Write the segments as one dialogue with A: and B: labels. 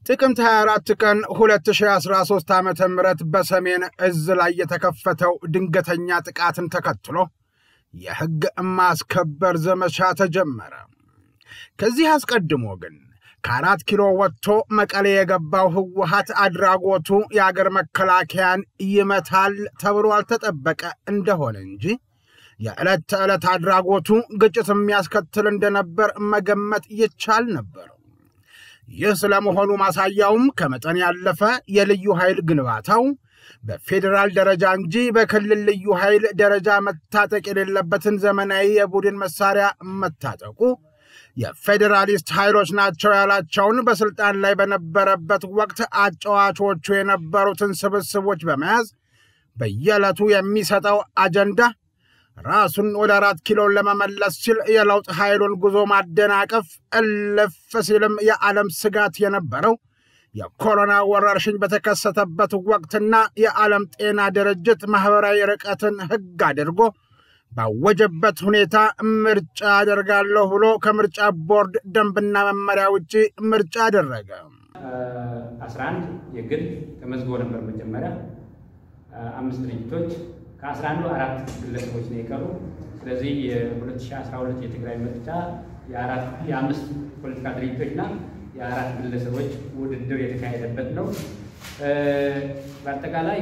A: ጥቅምት 24 ቀን 2013 ዓ ም በሰሜን እዝ ላይ የተከፈተው ድንገተኛ ጥቃትን ተከትሎ የሕግ ማስከበር ዘመቻ ተጀመረ። ከዚህ አስቀድሞ ግን ከአራት ኪሎ ወጥቶ መቀሌ የገባው ህወሀት አድራጎቱ የአገር መከላከያን ይመታል ተብሎ አልተጠበቀ እንደሆነ እንጂ የዕለት ተዕለት አድራጎቱ ግጭት የሚያስከትል እንደነበር መገመት ይቻል ነበር። ይህ ስለመሆኑ ማሳያውም ከመጠን ያለፈ የልዩ ኃይል ግንባታው በፌዴራል ደረጃ እንጂ በክልል ልዩ ኃይል ደረጃ መታጠቅ የሌለበትን ዘመናዊ የቡድን መሳሪያ መታጠቁ የፌዴራሊስት ኃይሎች ናቸው ያላቸውን በስልጣን ላይ በነበረበት ወቅት አጫዋቾቹ የነበሩትን ስብስቦች በመያዝ በየዕለቱ የሚሰጠው አጀንዳ ራሱን ወደ አራት ኪሎን ለመመለስ ሲል የለውጥ ኃይሉን ጉዞ ማደናቀፍ፣ እልፍ ሲልም የዓለም ስጋት የነበረው የኮሮና ወረርሽኝ በተከሰተበት ወቅትና የዓለም ጤና ድርጅት ማኅበራዊ ርቀትን ሕግ አድርጎ ባወጀበት ሁኔታ ምርጫ አደርጋለሁ ብሎ ከምርጫ ቦርድ ደንብና መመሪያ ውጭ ምርጫ አደረገ።
B: 11 የግል ተመዝግቦ ነበር መጀመሪያ አምስት ድርጅቶች ከ11ዱ አራት ግለሰቦች ነው የቀሩ። ስለዚህ የ2012 የትግራይ ምርጫ የአምስት ፖለቲካ ድርጅቶችና የአራት ግለሰቦች ውድድር የተካሄደበት ነው። በአጠቃላይ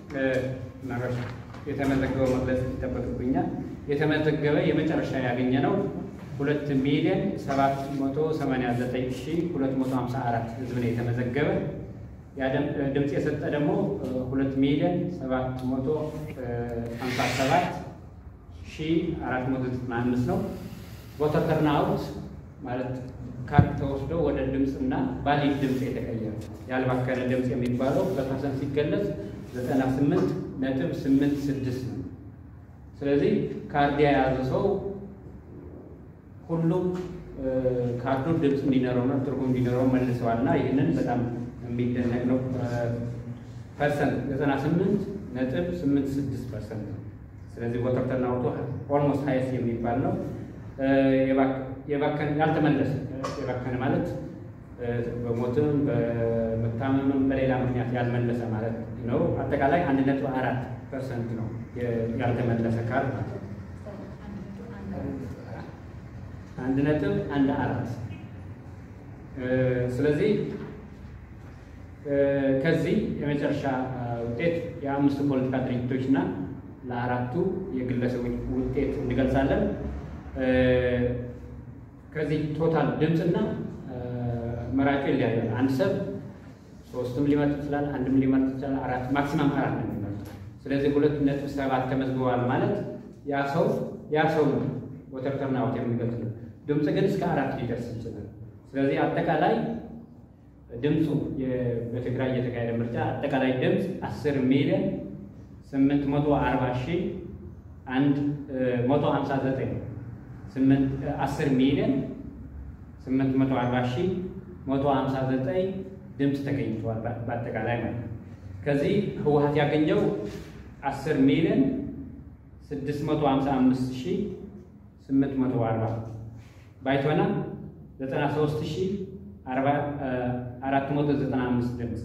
B: የተመዘገበው መግለጽ ይጠበቅብኛል። የተመዘገበ የመጨረሻ ያገኘ ነው ሁለት ሚሊዮን ሰባት መቶ ሰማንያ ዘጠኝ ሺህ ሁለት መቶ ሀምሳ አራት ህዝብ ነው የተመዘገበ። ድምፅ የሰጠ ደግሞ ሁለት ሚሊዮን ሰባት መቶ ሀምሳ ሰባት ሺህ አራት መቶ ዘጠና አምስት ነው። ቮተር ተርናውት ማለት ካርድ ተወስዶ ወደ ድምፅና ቫሊድ ድምፅ የተቀየረ ያልባከነ ድምፅ የሚባለው በፐርሰንት ሲገለጽ ዘጠና ስምንት ነጥብ ስምንት ስድስት ነው። ስለዚህ ካርድ የያዘ ሰው ሁሉም ካርዱ ድምፅ እንዲኖረው ነው ትርጉም እንዲኖረው መልሰዋል እና ይህንን በጣም የሚደነቅ ነው። ፐርሰንት ዘጠና ስምንት ነጥብ ስምንት ስድስት ፐርሰንት ነው። ስለዚህ ቮተር ተርናውቱ ኦልሞስት ሀይስ የሚባል ነው። የባከን ያልተመለሰ የባከነ ማለት በሞትም በመታመምም በሌላ ምክንያት ያልመለሰ ማለት ነው። አጠቃላይ አንድ ነጥብ አራት ፐርሰንት ነው ያልተመለሰ ካርድ ማለት ነው። አንድ ነጥብ አንድ አራት ስለዚህ ከዚህ የመጨረሻ ውጤት የአምስቱ ፖለቲካ ድርጅቶች እና ለአራቱ የግለሰቦች ውጤት እንገልጻለን። ከዚህ ቶታል ድምፅና መራጩ ይለያያል። አንድ ሰብ ሶስትም ሊመርጥ ይችላል፣ አንድም ሊመርጥ ይችላል፣ አራት ማክሲማም አራት ነው የሚመርጥ። ስለዚህ ሁለት ነጥብ ሰባት ተመዝግበዋል ማለት ያ ሰው ያ ሰው ነው ቮተር ተርናውት የሚገልጽ ነው። ድምፅ ግን እስከ አራት ሊደርስ ይችላል። ስለዚህ አጠቃላይ ድምፁ በትግራይ እየተካሄደ ምርጫ አጠቃላይ ድምፅ አስር ሚሊዮን ስምንት መቶ አርባ ሺህ አንድ መቶ ሀምሳ ዘጠኝ አስር ሚሊዮን ስምንት መቶ አርባ ሺህ መቶ ሀምሳ ዘጠኝ ድምፅ ተገኝተዋል በአጠቃላይ ማለት ነው። ከዚህ ህወሀት ያገኘው አስር ሚሊዮን ስድስት መቶ ሀምሳ አምስት ሺህ ስምንት መቶ አርባ ባይቶና ዘጠና ሶስት ሺህ አራት መቶ ዘጠና አምስት ድምፅ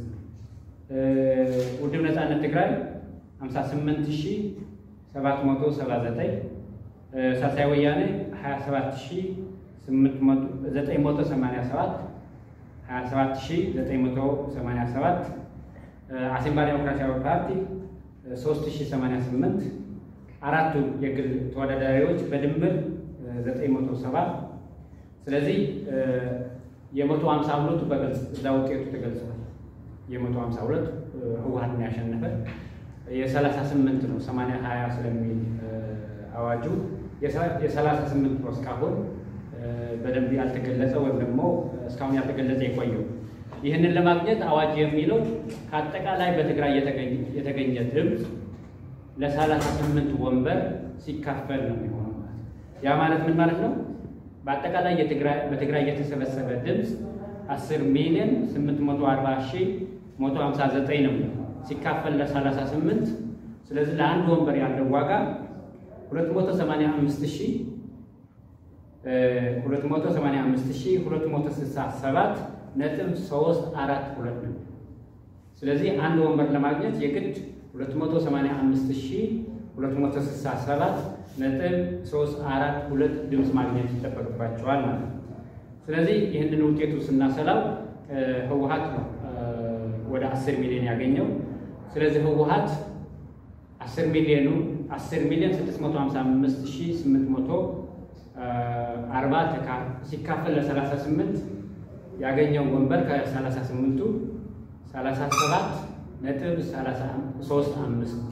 B: ውድብ ነፃነት ትግራይ ሀምሳ ስምንት ሺህ ሰባት መቶ ሰባ ዘጠኝ ሳልሳይ ወያኔ ሀያ ሰባት ሺህ ዘጠኝ መቶ ሰማንያ ሰባት ሀያ ሰባት ሺህ ዘጠኝ መቶ ሰማንያ ሰባት አሲምባ ዴሞክራሲያዊ ፓርቲ ሶስት ሺህ ሰማንያ ስምንት አራቱ የግል ተወዳዳሪዎች በድምር ዘጠኝ መቶ ሰባ ስለዚህ የመቶ ሀምሳ ሁለቱ በግልጽ እዛ ውጤቱ ተገልጿል። የመቶ ሀምሳ ሁለት ህወሀትን ያሸነፈ የሰላሳ ስምንት ነው ሰማንያ ሀያ ስለሚል አዋጁ የሰላሳ ስምንት ነው እስካሁን በደንብ ያልተገለጸ ወይም ደግሞ እስካሁን ያልተገለጸ የቆየው። ይህንን ለማግኘት አዋጅ የሚለው ከአጠቃላይ በትግራይ የተገኘ ድምፅ ለሰላሳ ስምንት ወንበር ሲካፈል ነው የሚሆነው ማለት ያ ማለት ምን ማለት ነው? በአጠቃላይ በትግራይ የተሰበሰበ ድምፅ 10 ሚሊዮን 840 ሺህ 159 ነው ሲካፈል ለ38 ስለዚህ ለአንድ ወንበር ያለው ዋጋ 285 ሺህ 285 ሺህ 267 ነጥብ ሶስት አራት ሁለት ነው። ስለዚህ አንድ ወንበር ለማግኘት የግድ 285267 ነጥብ 342 ድምፅ ማግኘት ይጠበቅባቸዋል ማለት ነው። ስለዚህ ይህንን ውጤቱ ስናሰላው ህወሓት ነው ወደ 10 ሚሊዮን ያገኘው። ስለዚህ ህወሓት 10 ሚሊዮኑ 10 ሚሊዮን 655840 ሲካፈል ለ38 ያገኘው ወንበር ከ38ቱ 37 ነጥብ 35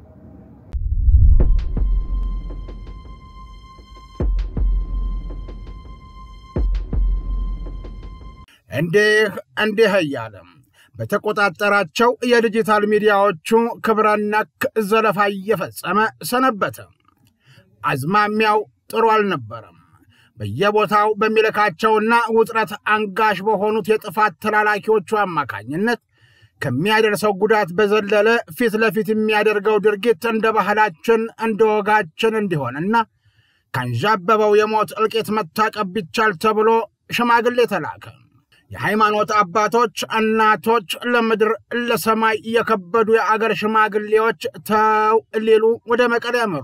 A: እንዲህ እንዲህ እያለም በተቆጣጠራቸው የዲጂታል ሚዲያዎቹ ክብረ ነክ ዘለፋ እየፈጸመ ሰነበተ። አዝማሚያው ጥሩ አልነበረም። በየቦታው በሚልካቸውና ውጥረት አንጋሽ በሆኑት የጥፋት ተላላኪዎቹ አማካኝነት ከሚያደርሰው ጉዳት በዘለለ ፊት ለፊት የሚያደርገው ድርጊት እንደ ባህላችን እንደ ወጋችን እንዲሆንና ካንዣበበው የሞት እልቂት መታቀብ ቢቻል ተብሎ ሽማግሌ ተላከ። የሃይማኖት አባቶች፣ እናቶች፣ ለምድር ለሰማይ የከበዱ የአገር ሽማግሌዎች ተው ሊሉ ወደ መቀሌ ያመሩ።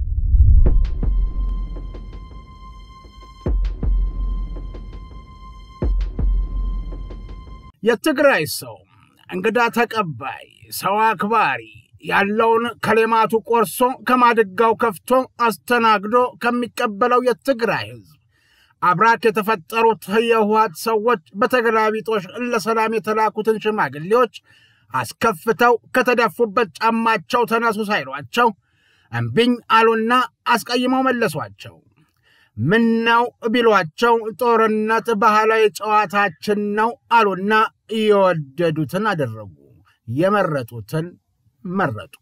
A: የትግራይ ሰው እንግዳ ተቀባይ፣ ሰው አክባሪ ያለውን ከሌማቱ ቆርሶ ከማድጋው ከፍቶ አስተናግዶ ከሚቀበለው የትግራይ ሕዝብ አብራክ የተፈጠሩት የህወሓት ሰዎች በተገላቢጦሽ ለሰላም የተላኩትን ሽማግሌዎች አስከፍተው ከተደፉበት ጫማቸው ተነሱ ሳይሏቸው እምቢኝ አሉና አስቀይመው መለሷቸው። ምን ነው ቢሏቸው ጦርነት ባህላዊ ጨዋታችን ነው አሉና የወደዱትን አደረጉ፣ የመረጡትን መረጡ።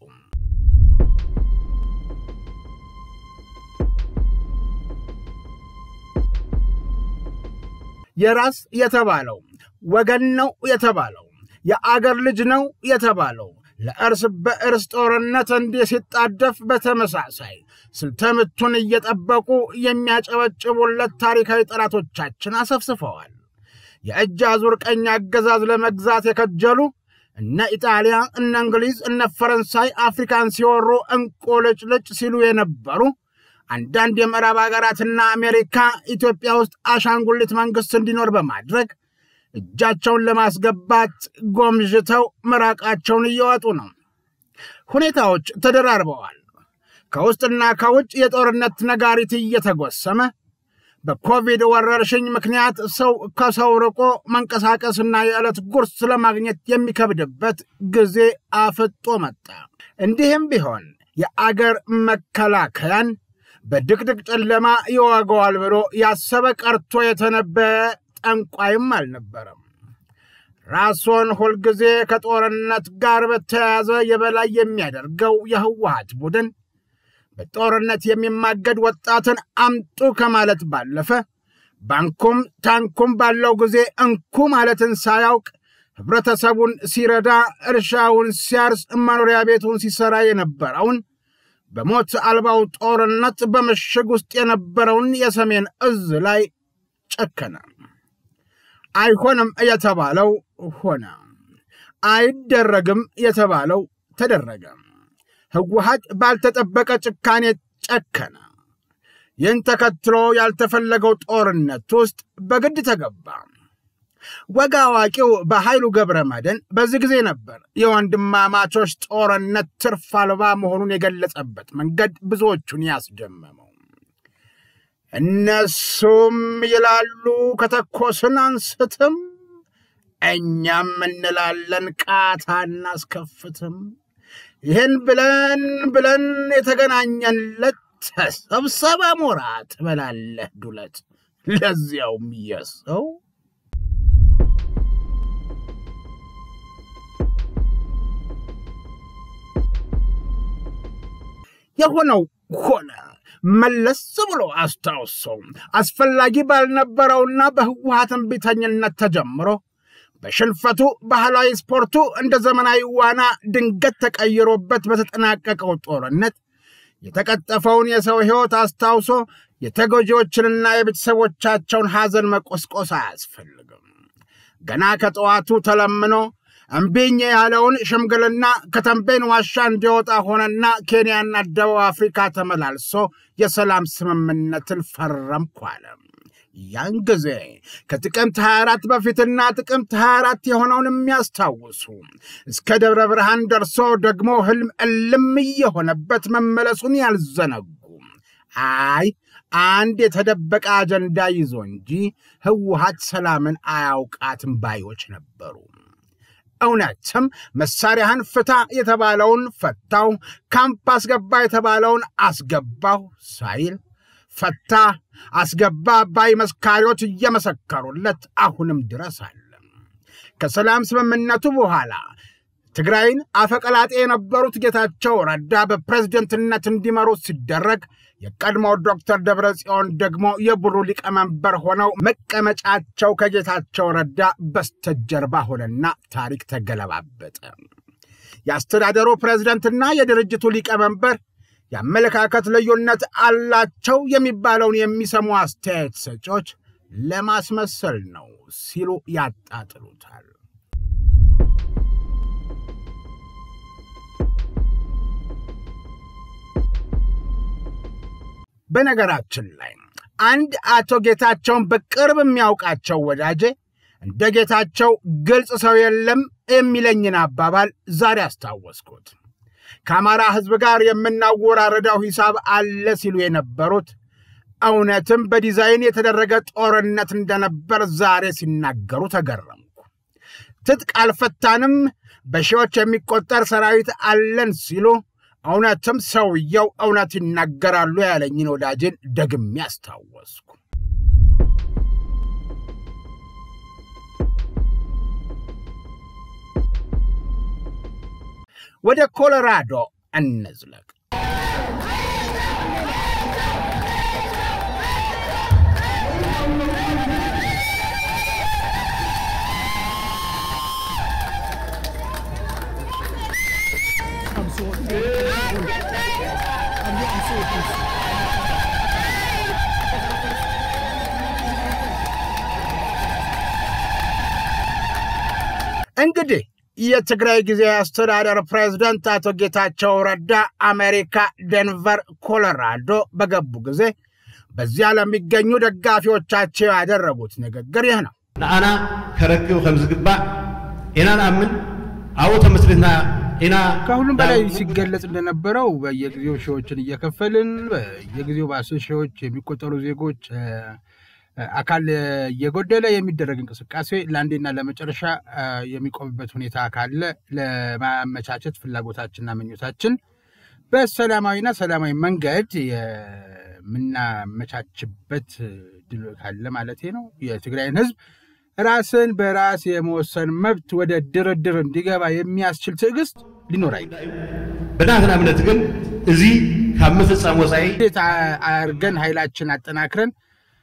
A: የራስ የተባለው ወገን ነው የተባለው የአገር ልጅ ነው የተባለው ለእርስ በእርስ ጦርነት እንዲህ ሲጣደፍ በተመሳሳይ ስልተምቱን እየጠበቁ የሚያጨበጭቡለት ታሪካዊ ጠላቶቻችን አሰፍስፈዋል። የእጅ አዙር ቀኝ አገዛዝ ለመግዛት የከጀሉ እነ ኢጣሊያ፣ እነ እንግሊዝ፣ እነ ፈረንሳይ አፍሪካን ሲወሩ እንቁልጭልጭ ሲሉ የነበሩ አንዳንድ የምዕራብ ሀገራትና አሜሪካ ኢትዮጵያ ውስጥ አሻንጉሊት መንግስት እንዲኖር በማድረግ እጃቸውን ለማስገባት ጎምዥተው ምራቃቸውን እየወጡ ነው። ሁኔታዎች ተደራርበዋል። ከውስጥና ከውጭ የጦርነት ነጋሪት እየተጎሰመ በኮቪድ ወረርሽኝ ምክንያት ሰው ከሰው ርቆ መንቀሳቀስና የዕለት ጉርስ ለማግኘት የሚከብድበት ጊዜ አፍጦ መጣ። እንዲህም ቢሆን የአገር መከላከያን በድቅድቅ ጨለማ ይወገዋል ብሎ ያሰበ ቀርቶ የተነበየ ጠንቋይም አልነበረም። ራሱን ሁልጊዜ ከጦርነት ጋር በተያያዘ የበላይ የሚያደርገው የህወሓት ቡድን በጦርነት የሚማገድ ወጣትን አምጡ ከማለት ባለፈ ባንኩም ታንኩም ባለው ጊዜ እንኩ ማለትን ሳያውቅ ህብረተሰቡን ሲረዳ፣ እርሻውን ሲያርስ፣ መኖሪያ ቤቱን ሲሰራ የነበረውን በሞት አልባው ጦርነት በምሽግ ውስጥ የነበረውን የሰሜን እዝ ላይ ጨከነ። አይሆንም የተባለው ሆነ፣ አይደረግም የተባለው ተደረገ። ህወሓት ባልተጠበቀ ጭካኔ ጨከነ። ይህን ተከትሎ ያልተፈለገው ጦርነት ውስጥ በግድ ተገባ። ወግ አዋቂው በኃይሉ ገብረ መድኅን በዚህ ጊዜ ነበር የወንድማማቾች ጦርነት ትርፍ አልባ መሆኑን የገለጸበት መንገድ ብዙዎቹን ያስደመመው። እነሱም ይላሉ ከተኮስን አንስትም፣ እኛም እንላለን ቃታ እናስከፍትም። ይህን ብለን ብለን የተገናኘንለት ተሰብሰበ ሞራ ትበላለህ ዱለት፣ ለዚያውም የሰው የሆነው ሆነ። መለስ ብሎ አስታውሰው አስፈላጊ ባልነበረውና በህወሓት እምቢተኝነት ተጀምሮ በሽንፈቱ ባህላዊ ስፖርቱ እንደ ዘመናዊ ዋና ድንገት ተቀይሮበት በተጠናቀቀው ጦርነት የተቀጠፈውን የሰው ሕይወት አስታውሶ የተጎጂዎችንና የቤተሰቦቻቸውን ሐዘን መቆስቆስ አያስፈልግም። ገና ከጠዋቱ ተለምኖ እምቢኝ ያለውን ሽምግልና ከተንቤን ዋሻ እንዲወጣ ሆነና ኬንያና ደቡብ አፍሪካ ተመላልሶ የሰላም ስምምነትን ፈረምኩ አለ። ያን ጊዜ ከጥቅምት 24 በፊትና ጥቅምት 24 የሆነውን የሚያስታውሱ እስከ ደብረ ብርሃን ደርሶ ደግሞ ህልም እልም እየሆነበት መመለሱን ያልዘነጉ አይ አንድ የተደበቀ አጀንዳ ይዞ እንጂ ህወሓት ሰላምን አያውቃትም ባዮች ነበሩ። እውነትም መሳሪያህን ፍታ የተባለውን ፈታው፣ ካምፕ አስገባ የተባለውን አስገባው ሳይል ፈታ አስገባ ባይ መስካሪዎች እየመሰከሩለት አሁንም ድረስ አለ። ከሰላም ስምምነቱ በኋላ ትግራይን አፈቀላጤ የነበሩት ጌታቸው ረዳ በፕሬዝደንትነት እንዲመሩ ሲደረግ የቀድሞው ዶክተር ደብረ ጽዮን ደግሞ የቡሩ ሊቀመንበር ሆነው መቀመጫቸው ከጌታቸው ረዳ በስተጀርባ ሆነና ታሪክ ተገለባበጠ። የአስተዳደሩ ፕሬዝደንትና የድርጅቱ ሊቀመንበር የአመለካከት ልዩነት አላቸው የሚባለውን የሚሰሙ አስተያየት ሰጪዎች ለማስመሰል ነው ሲሉ ያጣጥሉታል። በነገራችን ላይ አንድ አቶ ጌታቸውን በቅርብ የሚያውቃቸው ወዳጄ እንደ ጌታቸው ግልጽ ሰው የለም የሚለኝን አባባል ዛሬ አስታወስኩት። ከአማራ ሕዝብ ጋር የምናወራረዳው ሂሳብ አለ ሲሉ የነበሩት እውነትም በዲዛይን የተደረገ ጦርነት እንደነበር ዛሬ ሲናገሩ ተገረምኩ። ትጥቅ አልፈታንም፣ በሺዎች የሚቆጠር ሰራዊት አለን ሲሉ እውነትም ሰውየው እውነት ይናገራሉ ያለኝን ወዳጄን ደግሜ አስታወስኩ። ወደ ኮሎራዶ እንዝለቅ። እንግዲህ የትግራይ ጊዜያዊ አስተዳደር ፕሬዝደንት አቶ ጌታቸው ረዳ አሜሪካ ደንቨር ኮሎራዶ በገቡ ጊዜ በዚያ ለሚገኙ ደጋፊዎቻቸው ያደረጉት ንግግር ይህ ነው።
C: ንኣና ከረክብ ከም ዝግባእ ኢና ንኣምን ኣብኡ ተመስሪትና ኢና
D: ከሁሉም በላይ ሲገለጽ እንደነበረው በየጊዜው ሺዎችን እየከፈልን በየጊዜው በአስር ሺዎች የሚቆጠሩ ዜጎች አካል እየጎደለ የሚደረግ እንቅስቃሴ ለአንዴና ለመጨረሻ የሚቆምበት ሁኔታ ካለ ለማመቻቸት ፍላጎታችንና ምኞታችን በሰላማዊና ሰላማዊ መንገድ የምናመቻችበት ድል ካለ ማለት ነው። የትግራይን ሕዝብ ራስን በራስ የመወሰን መብት ወደ ድርድር እንዲገባ የሚያስችል ትዕግስት ሊኖር አይገባም።
C: ብናትና እምነት ግን እዚ ካብ ምፍፃም ወፃኢ
D: እንዴት አድርገን ኃይላችን አጠናክረን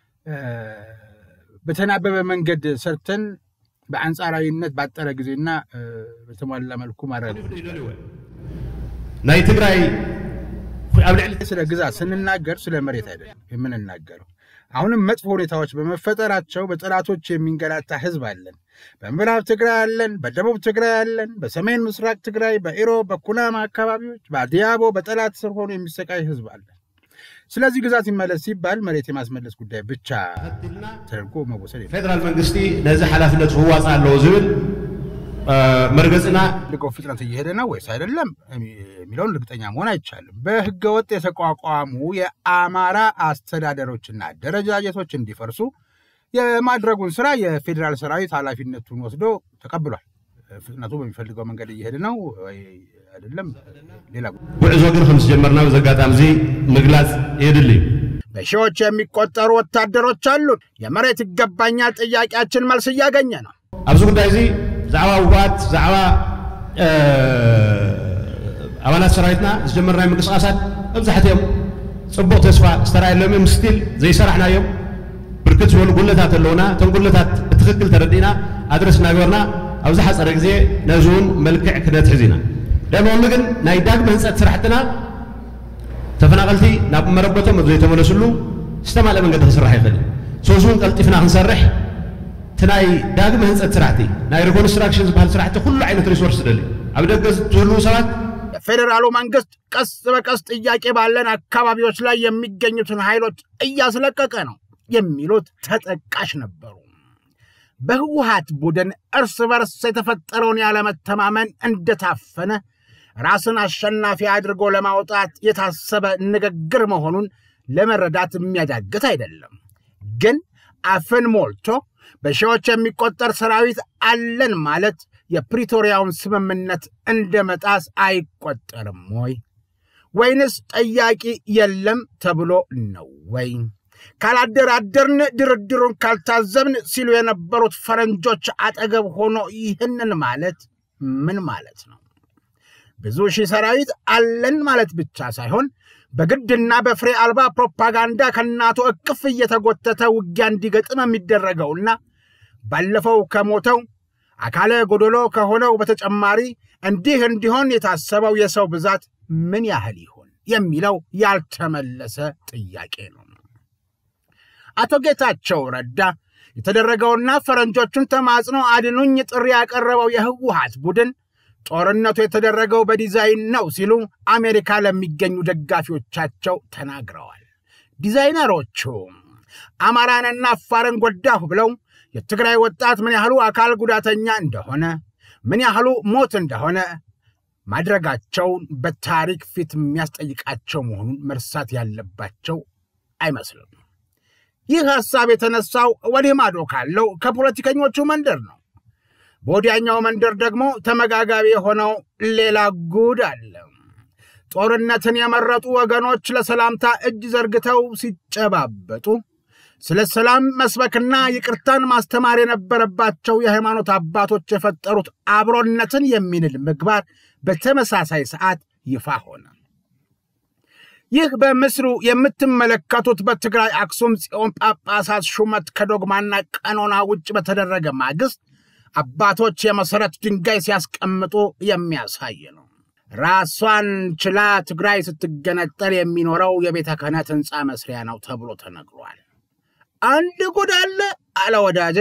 D: በተናበበ መንገድ ሰርተን በአንጻራዊነት ባጠረ ጊዜና በተሟላ መልኩ ማድረግ
C: ናይ ትግራይ ኣብ ልዕሊ
D: ስለ ግዛት ስንናገር ስለ መሬት አይደለም የምንናገረው። አሁንም መጥፎ ሁኔታዎች በመፈጠራቸው በጠላቶች የሚንገላታ ህዝብ አለን። በምዕራብ ትግራይ አለን፣ በደቡብ ትግራይ አለን፣ በሰሜን ምስራቅ ትግራይ፣ በኢሮብ፣ በኩናማ አካባቢዎች፣ በአዲያቦ በጠላት ስር ሆኖ የሚሰቃይ ህዝብ አለን። ስለዚህ ግዛት ይመለስ ሲባል መሬት የማስመለስ ጉዳይ ብቻ ተደርጎ መወሰድ የለም።
C: ፌደራል መንግስቲ ነዚ ሓላፍነት ክዋፅ ኣለዎ ዝብል መርገፅና
D: ልቀው ፍጥነት እየሄደ ነው ወይስ አይደለም የሚለውን እርግጠኛ መሆን አይቻልም። በህገ ወጥ የተቋቋሙ የአማራ አስተዳደሮችና አደረጃጀቶች እንዲፈርሱ የማድረጉን ስራ የፌዴራል ሰራዊት ኃላፊነቱን ወስዶ ተቀብሏል። ፍጥነቱ በሚፈልገው መንገድ እየሄደ ነው ወይ አይደለም ሌላ ጉዳይ።
C: ጉዕዞ ግን ከም ዝጀመርና በዚ ኣጋጣሚ እዚ ምግላፅ የድሊ እዩ
A: በሺዎች የሚቆጠሩ ወታደሮች አሉን። የመሬት ይገባኛል ጥያቄያችን መልስ እያገኘ ነው።
C: ኣብዚ ጉዳይ እዚ ዛዕባ ውግኣት ዛዕባ ኣባላት ሰራዊትና ዝጀመርናዮ ምንቅስቃሳት መብዛሕትኦም ፅቡቅ ተስፋ ዝተረኣየሎም እዮም ስቲል ዘይሰራሕናዮም ብርክት ዝበሉ ጉለታት ኣለውና እቶም ጉለታት ብትክክል ተረዲእና ኣድረስ እናገበርና ኣብዚ ሓፀረ ግዜ ነዚ እውን መልክዕ ክነትሕዝ ኢና ደሞም ግን ናይ ዳግመ ህንፀት ስራሕትና ተፈናቀልቲ ናብ መረበቶም ዘይተመለስሉ ዝተማልአ መንገዲ ክስራሕ ይኽእል እዩ ሶስ እውን ቀልጢፍና ክንሰርሕ እቲ ናይ ዳግመ ህንፀት ስራሕቲ ናይ ሪኮንስትራክሽን ዝበሃል ስራሕቲ ኩሉ ዓይነት ሪሶርስ ደልዩ ኣብ ደገ ዝህልው ሰባት
A: የፌዴራሉ መንግስት ቀስ በቀስ ጥያቄ ባለን አካባቢዎች ላይ የሚገኙትን ኃይሎች እያስለቀቀ ነው የሚሉት ተጠቃሽ ነበሩ። በህወሀት ቡድን እርስ በርስ የተፈጠረውን ያለመተማመን እንደታፈነ ራስን አሸናፊ አድርጎ ለማውጣት የታሰበ ንግግር መሆኑን ለመረዳት የሚያዳግት አይደለም። ግን አፍን ሞልቶ በሺዎች የሚቆጠር ሰራዊት አለን ማለት የፕሪቶሪያውን ስምምነት እንደ መጣስ አይቆጠርም ወይ? ወይንስ ጠያቂ የለም ተብሎ ነው ወይ? ካላደራደርን ድርድሩን ካልታዘብን ሲሉ የነበሩት ፈረንጆች አጠገብ ሆኖ ይህንን ማለት ምን ማለት ነው? ብዙ ሺህ ሰራዊት አለን ማለት ብቻ ሳይሆን በግድና በፍሬ አልባ ፕሮፓጋንዳ ከእናቱ እቅፍ እየተጎተተ ውጊያ እንዲገጥም የሚደረገውና ባለፈው ከሞተው አካለ ጎደሎ ከሆነው በተጨማሪ እንዲህ እንዲሆን የታሰበው የሰው ብዛት ምን ያህል ይሆን የሚለው ያልተመለሰ ጥያቄ ነው። አቶ ጌታቸው ረዳ የተደረገውና ፈረንጆቹን ተማጽኖ አድኑኝ ጥሪ ያቀረበው የህወሀት ቡድን ጦርነቱ የተደረገው በዲዛይን ነው ሲሉ አሜሪካ ለሚገኙ ደጋፊዎቻቸው ተናግረዋል። ዲዛይነሮቹ አማራንና አፋርን ጎዳሁ ብለው የትግራይ ወጣት ምን ያህሉ አካል ጉዳተኛ እንደሆነ ምን ያህሉ ሞት እንደሆነ ማድረጋቸውን በታሪክ ፊት የሚያስጠይቃቸው መሆኑን መርሳት ያለባቸው አይመስልም። ይህ ሐሳብ የተነሳው ወዲህ ማዶ ካለው ከፖለቲከኞቹ መንደር ነው። በወዲያኛው መንደር ደግሞ ተመጋጋቢ የሆነው ሌላ ጉድ አለ። ጦርነትን የመረጡ ወገኖች ለሰላምታ እጅ ዘርግተው ሲጨባበጡ ስለ ሰላም መስበክና ይቅርታን ማስተማር የነበረባቸው የሃይማኖት አባቶች የፈጠሩት አብሮነትን የሚንል ምግባር በተመሳሳይ ሰዓት ይፋ ሆነ። ይህ በምስሉ የምትመለከቱት በትግራይ አክሱም ጽዮን ጳጳሳት ሹመት ከዶግማና ቀኖና ውጭ በተደረገ ማግስት አባቶች የመሰረት ድንጋይ ሲያስቀምጡ የሚያሳይ ነው። ራሷን ችላ ትግራይ ስትገነጠል የሚኖረው የቤተ ክህነት ህንፃ መስሪያ ነው ተብሎ ተነግሯል። አንድ ጉድ አለ አለ ወዳጄ።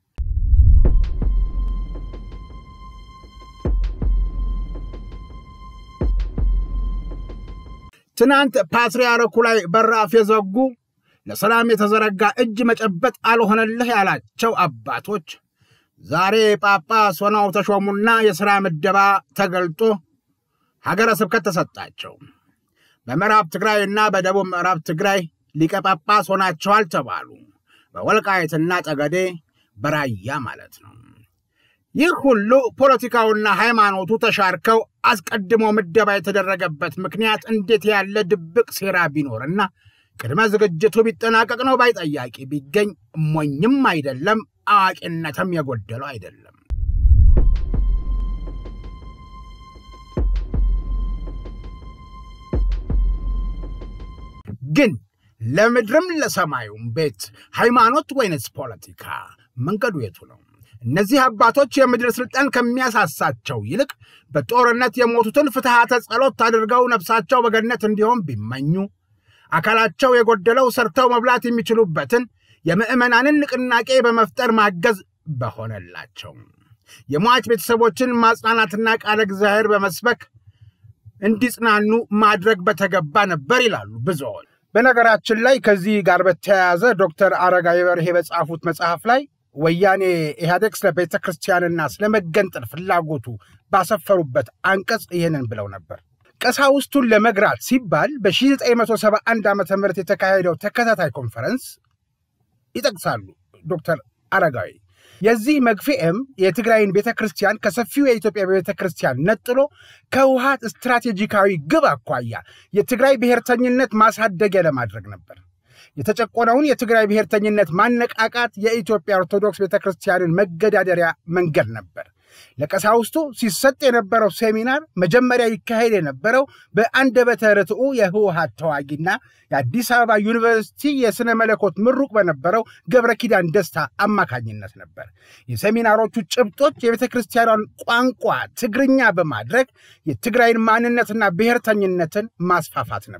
A: ትናንት ፓትርያርኩ ላይ በራፍ የዘጉ ለሰላም የተዘረጋ እጅ መጨበጥ አልሆነልህ ያላቸው አባቶች ዛሬ ጳጳስ ሆነው ተሾሙና የሥራ ምደባ ተገልጦ ሀገረ ስብከት ተሰጣቸው። በምዕራብ ትግራይና በደቡብ ምዕራብ ትግራይ ሊቀ ጳጳስ ሆናቸዋል ተባሉ። በወልቃይትና ጠገዴ በራያ ማለት ነው። ይህ ሁሉ ፖለቲካውና ሃይማኖቱ ተሻርከው አስቀድሞ ምደባ የተደረገበት ምክንያት እንዴት ያለ ድብቅ ሴራ ቢኖርና ቅድመ ዝግጅቱ ቢጠናቀቅ ነው ባይ ጠያቂ ቢገኝ ሞኝም አይደለም አዋቂነትም የጎደለው አይደለም። ግን ለምድርም ለሰማዩም ቤት ሃይማኖት ወይንስ ፖለቲካ? መንገዱ የቱ ነው? እነዚህ አባቶች የምድር ስልጣን ከሚያሳሳቸው ይልቅ በጦርነት የሞቱትን ፍትሐተ ጸሎት አድርገው ነፍሳቸው በገነት እንዲሆን ቢመኙ አካላቸው የጎደለው ሰርተው መብላት የሚችሉበትን የምዕመናንን ንቅናቄ በመፍጠር ማገዝ በሆነላቸው የሟች ቤተሰቦችን ማጽናናትና ቃለ እግዚአብሔር በመስበክ እንዲጽናኑ ማድረግ በተገባ ነበር ይላሉ ብዙዎች። በነገራችን ላይ ከዚህ ጋር በተያያዘ ዶክተር አረጋዊ በርሄ በጻፉት መጽሐፍ ላይ ወያኔ ኢህአዴግ ስለ ቤተ ክርስቲያንና ስለ መገንጠል ፍላጎቱ ባሰፈሩበት አንቀጽ ይህንን ብለው ነበር። ቀሳውስቱን ለመግራት ሲባል በ1971 ዓ ም የተካሄደው ተከታታይ ኮንፈረንስ ይጠቅሳሉ ዶክተር አረጋዊ። የዚህ መግፊያም የትግራይን ቤተ ክርስቲያን ከሰፊው የኢትዮጵያ ቤተ ክርስቲያን ነጥሎ ከውሃት ስትራቴጂካዊ ግብ አኳያ የትግራይ ብሔርተኝነት ማሳደጊያ ለማድረግ ነበር። የተጨቆነውን የትግራይ ብሔርተኝነት ማነቃቃት የኢትዮጵያ ኦርቶዶክስ ቤተ ክርስቲያንን መገዳደሪያ መንገድ ነበር። ለቀሳውስቱ ሲሰጥ የነበረው ሴሚናር መጀመሪያ ይካሄድ የነበረው በአንደበተ ርቱዕ የህወሀት ተዋጊና የአዲስ አበባ ዩኒቨርሲቲ የሥነ መለኮት ምሩቅ በነበረው ገብረ ኪዳን ደስታ አማካኝነት ነበር። የሴሚናሮቹ ጭብጦች የቤተ ክርስቲያኗን ቋንቋ ትግርኛ በማድረግ የትግራይን ማንነትና ብሔርተኝነትን ማስፋፋት ነበር።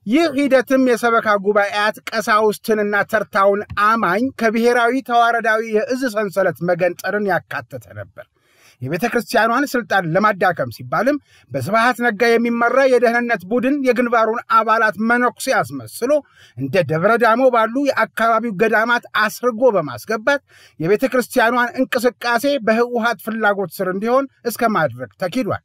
A: ይህ ሂደትም የሰበካ ጉባኤያት ቀሳውስትንና ተርታውን አማኝ ከብሔራዊ ተዋረዳዊ የእዝ ሰንሰለት መገንጠርን ያካተተ ነበር። የቤተ ክርስቲያኗን ስልጣን ለማዳከም ሲባልም በስብሃት ነጋ የሚመራ የደህንነት ቡድን የግንባሩን አባላት መነኩሴ አስመስሎ እንደ ደብረ ዳሞ ባሉ የአካባቢው ገዳማት አስርጎ በማስገባት የቤተ ክርስቲያኗን እንቅስቃሴ በህወሀት ፍላጎት ስር እንዲሆን እስከ ማድረግ ተኪዷል።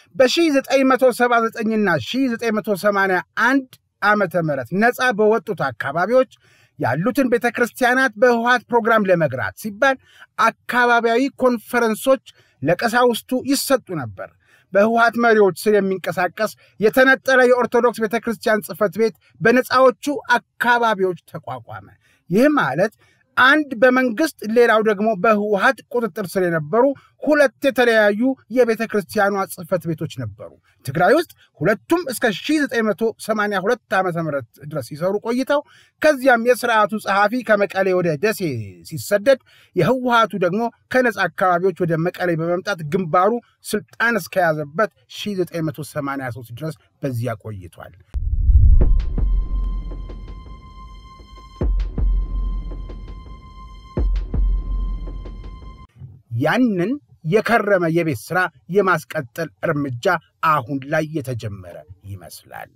A: በ1979ና 1981 ዓመተ ምህረት ነፃ በወጡት አካባቢዎች ያሉትን ቤተ ክርስቲያናት በህወሀት ፕሮግራም ለመግራት ሲባል አካባቢያዊ ኮንፈረንሶች ለቀሳውስቱ ይሰጡ ነበር። በህወሀት መሪዎች ስር የሚንቀሳቀስ የተነጠለ የኦርቶዶክስ ቤተ ክርስቲያን ጽሕፈት ቤት በነፃዎቹ አካባቢዎች ተቋቋመ። ይህ ማለት አንድ በመንግስት ሌላው ደግሞ በህወሀት ቁጥጥር ስር የነበሩ ሁለት የተለያዩ የቤተ ክርስቲያኗ ጽሕፈት ቤቶች ነበሩ። ትግራይ ውስጥ ሁለቱም እስከ 1982 ዓ ም ድረስ ሲሰሩ ቆይተው ከዚያም የስርዓቱ ጸሐፊ ከመቀሌ ወደ ደሴ ሲሰደድ የህወሀቱ ደግሞ ከነፃ አካባቢዎች ወደ መቀሌ በመምጣት ግንባሩ ስልጣን እስከያዘበት 1983 ድረስ በዚያ ቆይቷል። ያንን የከረመ የቤት ሥራ የማስቀጠል እርምጃ አሁን ላይ የተጀመረ ይመስላል።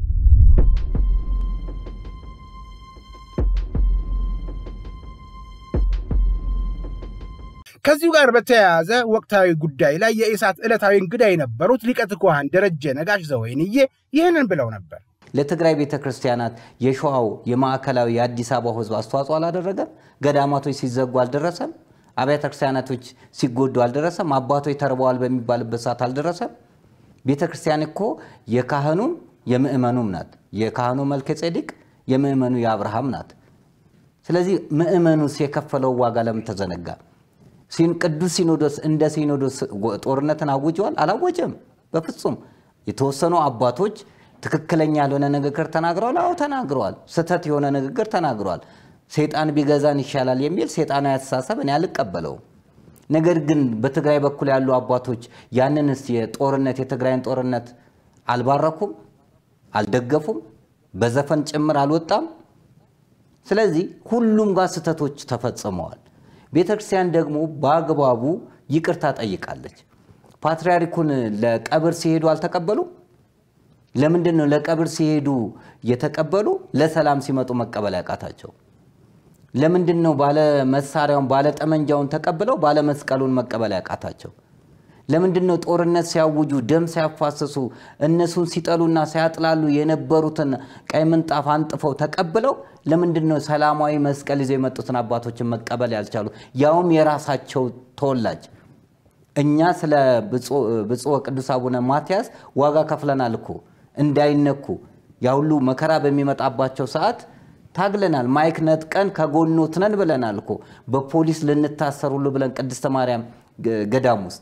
A: ከዚሁ ጋር በተያያዘ ወቅታዊ ጉዳይ ላይ የኢሳት ዕለታዊ እንግዳ የነበሩት ሊቀ ትጉሃን ደረጀ ነጋሽ ዘወይንዬ ይህንን ብለው ነበር።
E: ለትግራይ ቤተ ክርስቲያናት የሸዋው የማዕከላዊ የአዲስ አበባ ህዝብ አስተዋጽኦ አላደረገም? ገዳማቶች ሲዘጉ አልደረሰም? አብያተ ክርስቲያናቶች ሲጎዱ አልደረሰም? አባቶች ተርበዋል በሚባልበት ሰዓት አልደረሰም? ቤተ ክርስቲያን እኮ የካህኑም የምእመኑም ናት። የካህኑ መልከ ጼዴቅ የምእመኑ የአብርሃም ናት። ስለዚህ ምእመኑስ የከፈለው ዋጋ ለምን ተዘነጋ? ቅዱስ ሲኖዶስ እንደ ሲኖዶስ ጦርነትን አውጀዋል? አላወጀም። በፍጹም የተወሰኑ አባቶች ትክክለኛ ያልሆነ ንግግር ተናግረዋል። አዎ ተናግረዋል። ስህተት የሆነ ንግግር ተናግረዋል። ሰይጣን ቢገዛን ይሻላል የሚል ሰይጣናዊ አስተሳሰብ እኔ አልቀበለውም። ነገር ግን በትግራይ በኩል ያሉ አባቶች ያንንስ የጦርነት የትግራይን ጦርነት አልባረኩም፣ አልደገፉም፣ በዘፈን ጭምር አልወጣም። ስለዚህ ሁሉም ጋር ስህተቶች ተፈጽመዋል። ቤተ ክርስቲያን ደግሞ በአግባቡ ይቅርታ ጠይቃለች። ፓትርያርኩን ለቀብር ሲሄዱ አልተቀበሉም። ለምንድን ነው ለቀብር ሲሄዱ የተቀበሉ ለሰላም ሲመጡ መቀበል ያቃታቸው? ለምንድን ነው ባለ መሳሪያውን ባለ ጠመንጃውን ተቀብለው ባለ መስቀሉን መቀበል ያቃታቸው? ለምንድን ነው ጦርነት ሲያውጁ ደም ሲያፋስሱ እነሱን ሲጠሉና ሲያጥላሉ የነበሩትን ቀይ ምንጣፍ አንጥፈው ተቀብለው ለምንድን ነው ሰላማዊ መስቀል ይዘው የመጡትን አባቶችን መቀበል ያልቻሉ? ያውም የራሳቸው ተወላጅ እኛ ስለ ብፁዕ ቅዱስ አቡነ ማትያስ ዋጋ ከፍለናል እኮ እንዳይነኩ ያ ሁሉ መከራ በሚመጣባቸው ሰዓት ታግለናል። ማይክ ነጥቀን ከጎኖት ነን ብለናል እኮ በፖሊስ ልንታሰር ሁሉ ብለን ቅድስተ ማርያም ገዳም ውስጥ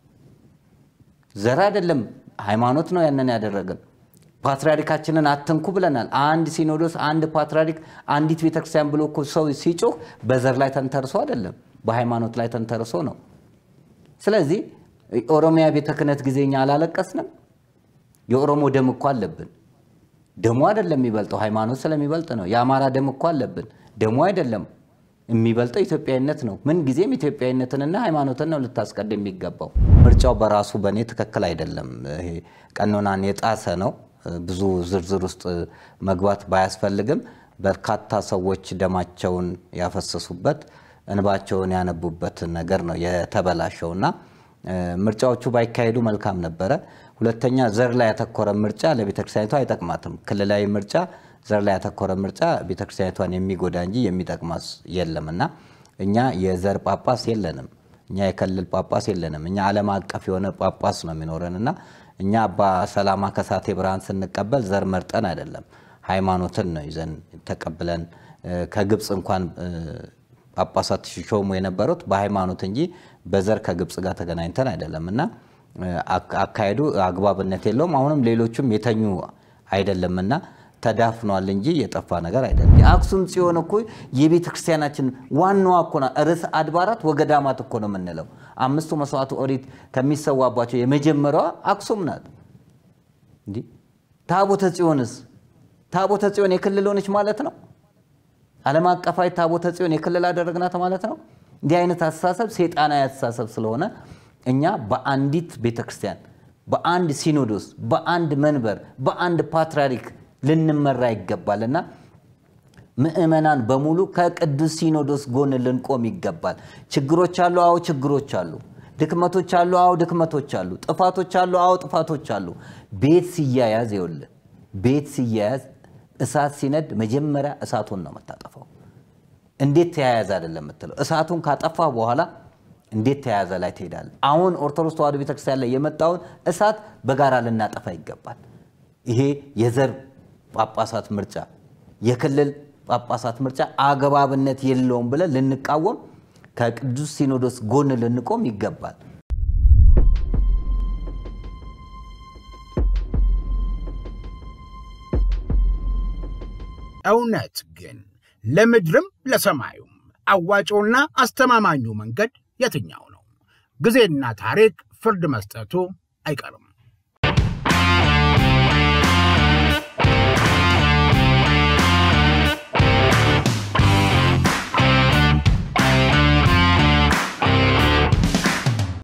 E: ዘር አይደለም ሃይማኖት ነው ያንን ያደረገን። ፓትርያርካችንን አትንኩ ብለናል። አንድ ሲኖዶስ፣ አንድ ፓትርያርክ፣ አንዲት ቤተክርስቲያን ብሎ እኮ ሰው ሲጮህ በዘር ላይ ተንተርሶ አይደለም፣ በሃይማኖት ላይ ተንተርሶ ነው። ስለዚህ ኦሮሚያ ቤተ ክህነት ጊዜ እኛ አላለቀስንም። የኦሮሞ ደም እኮ አለብን። ደሙ አይደለም የሚበልጠው፣ ሃይማኖት ስለሚበልጥ ነው። የአማራ ደም እኮ አለብን። ደሙ አይደለም የሚበልጠው ኢትዮጵያዊነት ነው። ምን ጊዜም ኢትዮጵያዊነትንና ሃይማኖትን ነው ልታስቀድም የሚገባው። ምርጫው በራሱ በእኔ ትክክል አይደለም። ይሄ ቀኖናን የጣሰ ነው። ብዙ ዝርዝር ውስጥ መግባት ባያስፈልግም በርካታ ሰዎች ደማቸውን ያፈሰሱበት እንባቸውን ያነቡበት ነገር ነው የተበላሸውና ምርጫዎቹ ባይካሄዱ መልካም ነበረ። ሁለተኛ ዘር ላይ ያተኮረ ምርጫ ለቤተክርስቲያኒቷ አይጠቅማትም። ክልላዊ ምርጫ ዘር ላይ ያተኮረ ምርጫ ቤተክርስቲያኒቷን የሚጎዳ እንጂ የሚጠቅማስ የለም እና እኛ የዘር ጳጳስ የለንም። እኛ የክልል ጳጳስ የለንም። እኛ ዓለም አቀፍ የሆነ ጳጳስ ነው የሚኖረን እና እኛ አባ ሰላማ ከሳቴ ብርሃን ስንቀበል ዘር መርጠን አይደለም፣ ሃይማኖትን ነው ይዘን ተቀብለን ከግብፅ እንኳን ጳጳሳት ሲሾሙ የነበሩት በሃይማኖት እንጂ በዘር ከግብፅ ጋር ተገናኝተን አይደለም እና አካሄዱ አግባብነት የለውም። አሁንም ሌሎቹም የተኙ አይደለምና ተዳፍኗል እንጂ የጠፋ ነገር አይደለም። የአክሱም ጽዮን እኮ የቤተ ክርስቲያናችን ዋናዋ እኮ ናት። ርዕሰ አድባራት ወገዳማት እኮ ነው የምንለው። አምስቱ መስዋዕቱ ኦሪት ከሚሰዋባቸው የመጀመሪያዋ አክሱም ናት። እንዲህ ታቦተ ጽዮንስ ታቦተ ጽዮን የክልል ሆነች ማለት ነው። ዓለም አቀፋዊ ታቦተ ጽዮን የክልል አደረግናት ማለት ነው። እንዲህ አይነት አስተሳሰብ ሴጣናዊ አስተሳሰብ ስለሆነ እኛ በአንዲት ቤተክርስቲያን፣ በአንድ ሲኖዶስ፣ በአንድ መንበር፣ በአንድ ፓትርያርክ ልንመራ ይገባልና ምእመናን በሙሉ ከቅዱስ ሲኖዶስ ጎን ልንቆም ይገባል። ችግሮች አሉ፣ አዎ ችግሮች አሉ። ድክመቶች አሉ፣ አዎ ድክመቶች አሉ። ጥፋቶች አሉ፣ አዎ ጥፋቶች አሉ። ቤት ሲያያዝ ይኸውልህ፣ ቤት ሲያያዝ እሳት ሲነድ መጀመሪያ እሳቱን ነው የምታጠፋው። እንዴት ተያያዘ አይደለም የምትለው። እሳቱን ካጠፋ በኋላ እንዴት ተያያዘ ላይ ትሄዳለህ። አሁን ኦርቶዶክስ ተዋሕዶ ቤተክርስቲያን ላይ የመጣውን እሳት በጋራ ልናጠፋ ይገባል። ይሄ የዘር ጳጳሳት ምርጫ፣ የክልል ጳጳሳት ምርጫ አግባብነት የለውም ብለን ልንቃወም ከቅዱስ ሲኖዶስ ጎን ልንቆም ይገባል።
A: እውነት ግን ለምድርም ለሰማዩም አዋጭውና አስተማማኙ መንገድ የትኛው ነው? ጊዜና ታሪክ ፍርድ መስጠቱ አይቀርም።